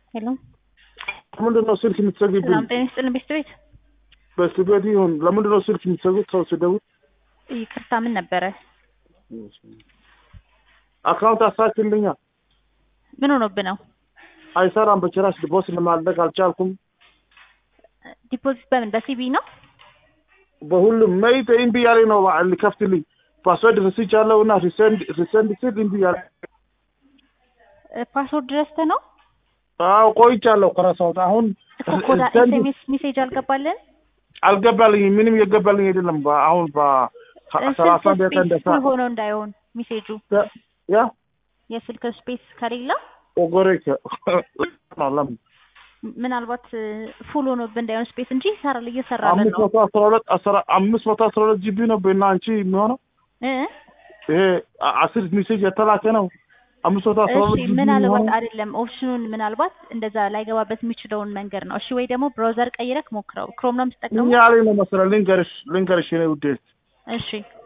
ሄሎ ለምንድን ነው ስልክ የምትዘግብኝ? ሰላም ጤና ይስጥልን ቤት ቤት በስቤት ይሁን ለምንድን ነው ስልክ የምትዘጉት? ሰው ስደውል ይቅርታ ምን ነበረ? አካውንት አሳክልኛ ምን ሆኖብህ ነው? አይሰራም። በጭራሽ ቦስ ለማድረግ አልቻልኩም። ዲፖዚት በምን በሲቢ ነው? በሁሉም መይት እምቢ ያለኝ ነው ሊከፍትልኝ ፓስወርድ ርስች ያለው እና ሪሰንድ ሪሰንድ ስል እምቢ ያለ ፓስወርድ ረስተህ ነው? አዎ ቆይቻለሁ ከረሳሁት። አሁን እኮ ኮዳ send- ኤስኤምኤስ ሜሴጅ አልገባልን? አልገባልኝም። ምንም የገባልኝ አይደለም። በ- አሁን በሰላሳ ስልክ ደቂቃ ስፔስ እንደሳ ፉል ሆኖ እንዳይሆን ሜሴጁ ያ የስልክ ስፔስ ከሌለ ኦጎሬ ለምን ምናልባት ፉል ሆኖብህ እንዳይሆን ስፔስ እንጂ ይሰራል እየሰራልን አምስት ነው መቶ አስራ ሁለት አስራ አምስት መቶ አስራ ሁለት ጂቢ ነው በና አንቺ የሚሆነው እ ይሄ አ- አስር ሜሴጅ የተላከ ነው። አምስት መቶ አስራ ሁለት እሺ ጂቢ ምናልባት የሚሆነው አይደለም ኦፕሽኑን ምናልባት እንደዛ ላይገባበት የሚችለውን መንገድ ነው። እሺ ወይ ደግሞ ብራውዘር ቀይረክ ሞክረው። ክሮም ነው የምትጠቀመው? ምን ያለኝ ነው መሰለህ? ልንገርሽ ልንገርሽ የኔ ውዴ እሺ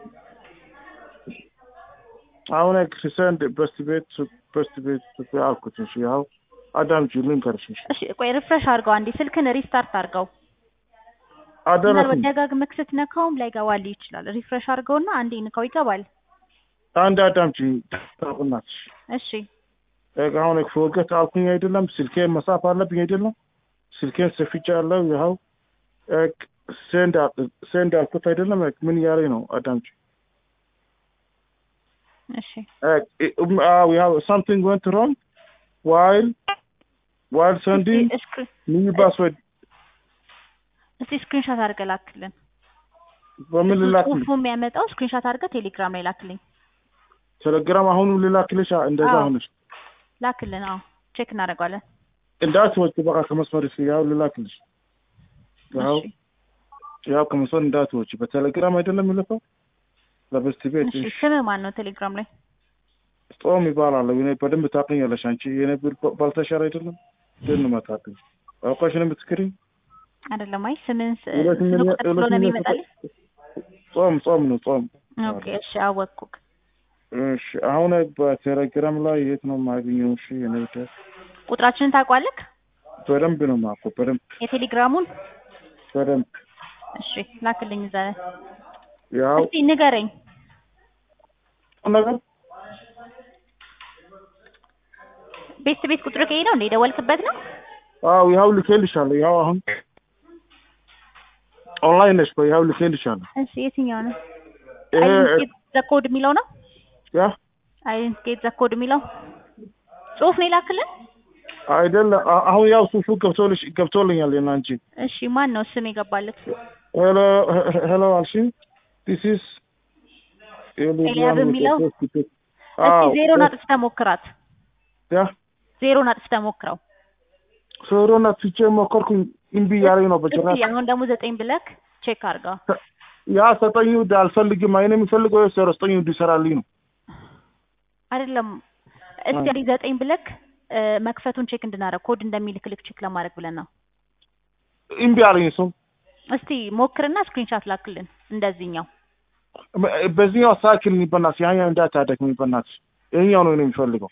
አሁን ክሪሰንድ በስት ቤት በስት ቤት አልኩት። እሺ ያው አዳምጪ ልንገርሽ። እሺ እሺ ቆይ ሪፍሬሽ አድርገው አንዴ ስልክን ሪስታርት አድርገው። አደረኩኝ። ምናልባት ደጋግመህ ስትነካውም ላይገባልህ ይችላል። ሪፍሬሽ አድርገውና አንዴ ንካው ይገባል። አንድ አዳምጪ ታውቁናትሽ እሺ አሁን ፎርገት አልኩኝ አይደለም። ስልኬን መጻፍ አለብኝ አይደለም። ስልኬን ሰፍቻለሁ። ይኸው ሴንድ ሴንድ አልኩት አይደለም። ምን እያለኝ ነው? አዳምጪ እሺ uh, we have something went wrong while while sending እስኪ እስክሪ- new password እስኪ ስክሪንሾት አድርገህ ላክልን። በምን ልላክልኝ? ጽሁፉ የሚያመጣው ስክሪንሾት አድርገህ ቴሌግራም ላይ ላክልኝ። ቴሌግራም አሁንም ልላክልሽ? እንደዛ አዎ። ሆነሽ ላክልን። አዎ ቼክ እናደርገዋለን። እንዳትወጪ በቃ ከመስመር እስኪ ያው ልላክልሽ። ያው እሺ ያው ከመስመር እንዳትወጪ በቴሌግራም አይደለም የሚልከው ለበስት ቤት እሺ ስምህ ማን ነው ቴሌግራም ላይ? ጾም ይባላል። እኔ በደንብ ታውቂኛለሽ አንቺ የኔ ቢል ባልተሻር አይደለም ግን መታቅኝ አውቃሽ ነው የምትክሪኝ አይደለም አይ ስምህን ስ- ሁለት ስልክ ሚሊዮን- ቁጥር ሁለት ስለሆነ ሚሊዮን የሚመጣልኝ። ጾም ጾም ነው ጾም ኦኬ እሺ አወቅኩክ። እሺ አሁን በቴሌግራም ላይ የት ነው የማገኘው? እሺ የኔ ብቻ ቁጥራችንን ታውቋለክ? በደንብ ነው የማውቀው። በደንብ የቴሌግራሙን በደንብ እሺ ላክልኝ እዛ ላይ። ያው እስቲ ንገረኝ። ነገር ቤት ቤት ቁጥር ከሄ ነው እንደ የደወልክበት ነው? አው ያው ልኬልሻለሁ። ያው አሁን ኦንላይን ነሽ ቆይ ያው ልኬልሻለሁ። እሺ የትኛው ነው? ይሄ አይደንቲኬት ዘ ኮድ የሚለው ነው? ያ አይደንቲኬት ዘ ኮድ የሚለው ጽሁፍ ነው የላክልን? አይደለም አ- አሁን ያው ሱፉ ገብቶልሽ ገብቶልኛል። የናንቺ እሺ ማን ነው ስም የገባለት? ሄሎ ሄሎ አልሽኝ ዲስ ኢዝ ኤልያብ የሚለው? እስቲ አዎ ዜሮን አጥፍተህ ሞክራት። ያ ዜሮን አጥፍተህ ሞክረው። ሶሮና ትቼ ሞከርኩኝ እምቢ ያለኝ ነው በጭራሽ እስቲ አሁን ደግሞ ዘጠኝ ብለክ ቼክ አድርገው። ያ ሰጠኝ ውድ አልፈልግም። አይኔ የሚፈልገው ዜሮ ዘጠኝ ውድ ይሰራልኝ ነው። አይደለም እስቲ አንዴ ዘጠኝ ብለክ እ፣ መክፈቱን ቼክ እንድናደርግ ኮድ እንደሚልክልክ ቼክ ለማድረግ ብለን ነው። እምቢ አለኝ እሱም እስቲ ሞክርና ስክሪንሻት ላክልን እንደዚህኛው። በዚህኛው አስተካክልኝ በእናትሽ። ያኛው እንዳታደክሚ በእናትሽ። ይሄኛው ነው እኔ የሚፈልገው።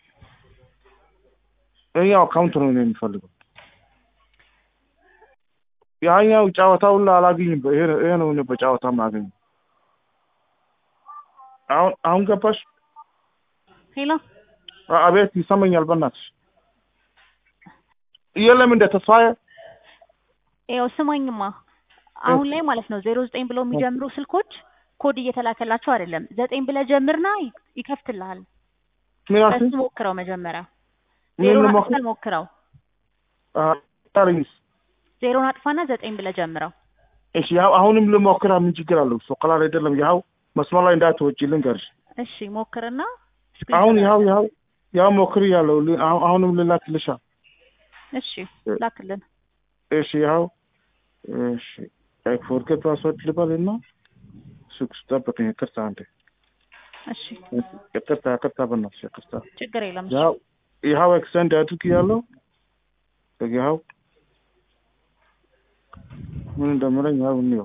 ይሄኛው አካውንት ነው እኔ የሚፈልገው። ያኛው ጨዋታውን አላገኝም። ይሄ ነው ይሄ ነው እኔ በጨዋታ ማገኝ። አሁን አሁን ገባሽ? ሄሎ አ- አቤት ይሰማኛል። በእናትሽ የለም እንደ ተስፋዬ ይኸው ስማኝማ አሁን ላይ ማለት ነው ዜሮ ዘጠኝ ብለው የሚጀምሩ ስልኮች ኮድ እየተላከላቸው አይደለም። ዘጠኝ ብለህ ጀምርና ይ- ይከፍትልሃል። ምን አልሽኝ? በሱ ሞክረው መጀመሪያ ምን ዜሮን ልሞክር? አጥፋል ሞክረው። አ- አለኝስ ዜሮን አጥፋና ዘጠኝ ብለህ ጀምረው። እሺ ያው አሁንም ልሞክራ። ምን ችግር አለው? እሱ ቀላል አይደለም። ያው መስመር ላይ እንዳትወጪ ልንገርሽ። እሺ ሞክርና አሁን ስክሪንሾት ያው ያው ያው ሞክር ያለው አሁንም ልላክልሻ። እሺ ላክልን። እሺ ያው እሺ ፎርጌት ፓስወርድ ልበልና ሱቅ ጠብቀኝ። ይቅርታ አንዴ እሺ ይቅርታ ይቅርታ፣ በእናትሽ ይቅርታ። ችግር የለም። ያው ይኸው ኤክስቴንድ አድርግ ያለው ይኸው ምን እንደምለኝ ያው እንየው።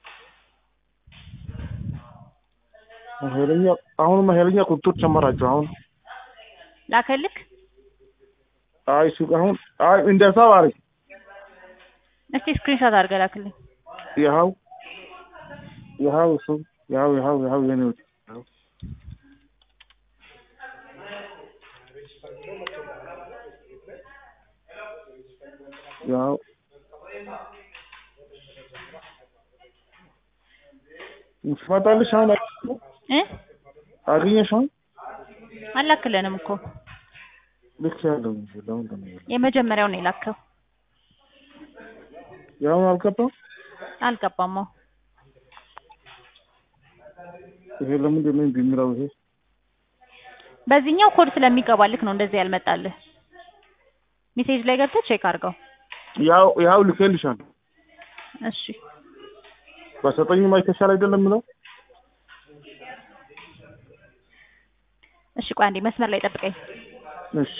ኃይለኛ አሁንማ ኃይለኛ ቁጥር ጨመራችሁ። አሁን ላከልክ አይ ሱቅ አሁን አይ እንደዛ አሪፍ እስቲ ስክሪንሾት አድርገህ ላክልኝ። ይኸው ይኸው እሱ ይኸው ይኸው ይኸው የኔ ውድ ይኸው። ይኸው ትመጣለሽ አሁን እ አገኘሽ አሁን አላክልንም እኮ ልክ ያለው እንጂ ለምን እንደሚለው የመጀመሪያው ነው የላከው። ያው አልገባም። አልገባም። አዎ ይሄ ለምንድን ነው እምቢ የሚለው? ይሄ በዚህኛው ኮድ ስለሚገባልክ ነው እንደዚህ ያልመጣልህ። ሜሴጅ ላይ ገብተህ ቼክ አድርገው። ያው ያው ልኬልሻለሁ። እሺ በሰጠኝም አይተሻል አይደለም የምለው እሺ፣ ቆይ አንዴ መስመር ላይ ጠብቀኝ። እሺ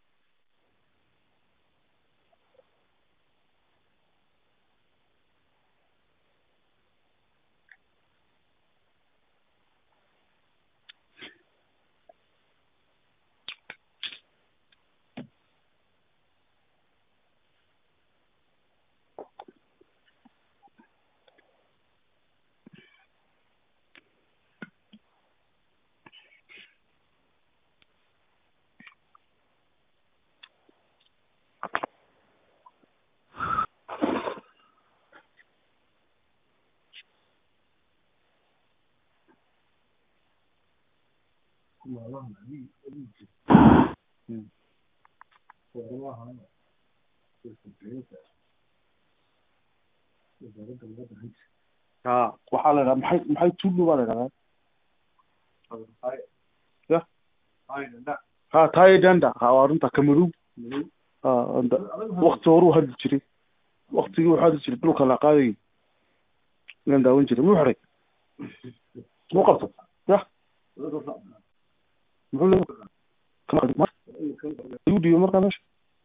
ha waxaa la dhahaa maxay maxay tulu baa la dhahaa ya ha taye danda ha waa runta kamaru ha anda wakti horuu hadli jiray waktigii wuxuu hadli jiray dhulka la qaadayay inaan daawan jiray muu xiray muu qabto ya muxuu le kama igu dhiibo markaa meesha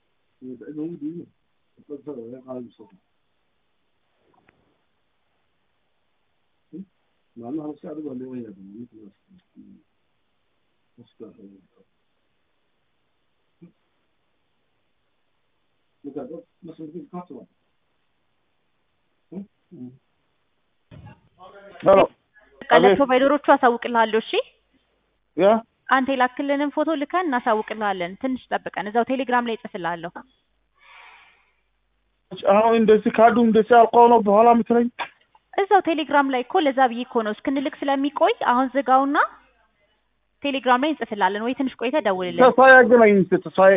ሄሎ በቃ ለፕሮቫይደሮቹ አሳውቅልሃለሁ። እሺ ያ አንተ የላክልንን ፎቶ ልከን እናሳውቅልሃለን። ትንሽ ጠብቀን እዛው ቴሌግራም ላይ እጽፍልሃለሁ። አሁን እንደዚህ ካሉ እንደዚህ አልቀው ነው በኋላ የምትለኝ እዛው ቴሌግራም ላይ እኮ ለዛ ብዬ እኮ ነው እስክንልክ ስለሚቆይ አሁን ዝጋውና ቴሌግራም ላይ እንጽፍልሃለን። ወይ ትንሽ ቆይተህ ደውልልን። ተስፋዬ አገናኝ እስኪ ተስፋዬ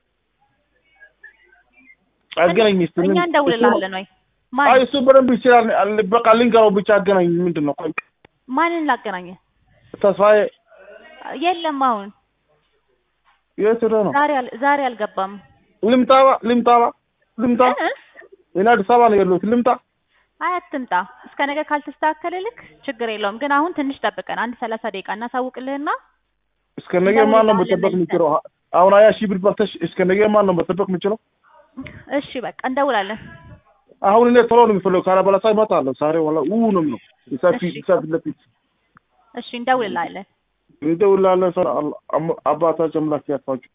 አገናኝ እስኪ እኛ እንደውልልሃለን። ወይ አይ ማን እሱ በደንብ ይችላል አል- በቃ ልንገረው ብቻ አገናኝ ምንድን ነው ቆይ ማንን ላገናኘ? ተስፋዬ የለም አሁን የት ሄዶ ነው ዛሬ አል- ዛሬ አልገባም። ልምጣባ ልምጣባ ልምጣ እ? እኔ አዲስ አበባ ነው ያለሁት ልምጣ አይ አትምጣ። እስከ ነገ ካልተስተካከለልክ ችግር የለውም። ግን አሁን ትንሽ ጠብቀን አንድ ሰላሳ ደቂቃ እናሳውቅልህና እስከ ነገ ማን ነው መጠበቅ የምችለው አሁን ሀያ ሺህ ብር በልተሽ እስከ ነገ ማን ነው መጠበቅ የምችለው እሺ በቃ እንደውላለን። አሁን እኔ ቶሎ ነው የምፈልገው ካላበላሳ እመጣለሁ ዛሬ ዋላ ው ነው የምለው ይሳፊ እሺ። ይሳፊ ለፊት እሺ እንደውልልሃለን። እንደውላለን ሰው አባታችን አምላክ ያጥፋችሁ